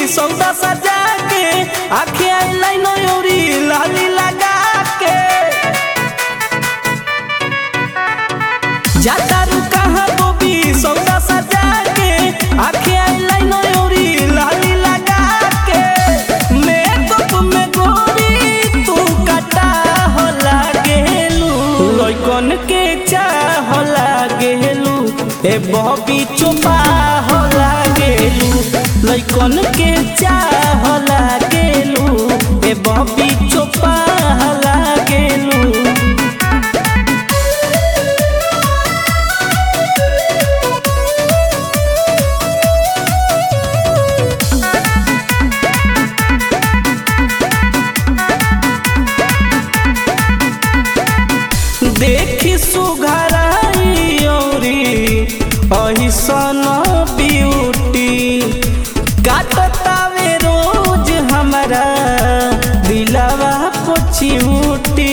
सौदा सजा के आखे आईलाइन औरी लाली लगा के जाता रू कहाँ बोबी सौदा सजा के आखे आईलाइन औरी लाली लगा के मेकअप में गोरी तू कटा हो लागेलू लइकन के चाह लागेलू ए बॉबी चोपा हो लागेलू लइकन के चाह लागेलू ए बॉबी चोपा लागेलू देखी सुघराई औरी अहिसन ब्यूटी काटतावे रोज हमारा दिलवा पोछियूटी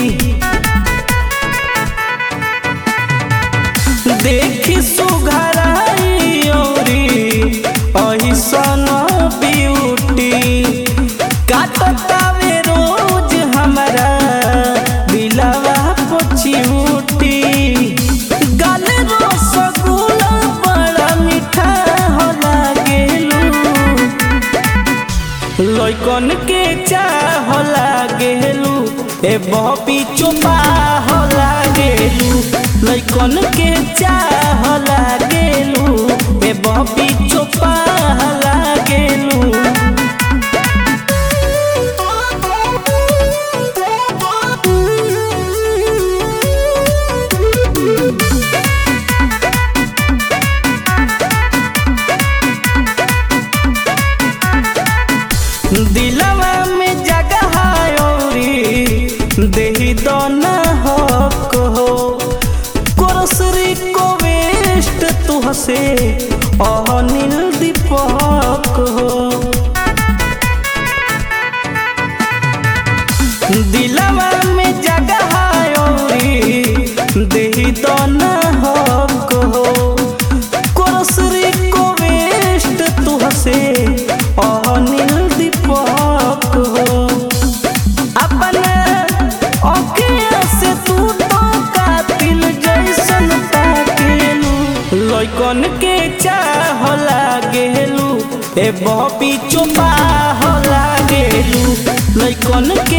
देखी सुघराई औरी अहिसन ब्यूटी काटतावे रोज हमारा दिलवा पोछियूटी गल रसगुल्ला बड़ा मीठा हो लागेलू लइकन के चाह लागेलू ए बॉबी चोपा हो लागेलू लइकन के चाह लागेलू ए बॉबी चोपा लागेलू दिलवा में जगह औरी देही दोना हो कहो कोरसरी को वेस्ट तुहसे अनिल दीपक हो दिलवा में जगह औरी देही दोना हो कहो कोरसरी को वेस्ट तुहसे अनिल दीपक हो अपना अखिया से तू तो कातिल जैसन ताकेलू लइकन के चाह लागेलू ए बॉबी चोपा हो लागेलू लइकन के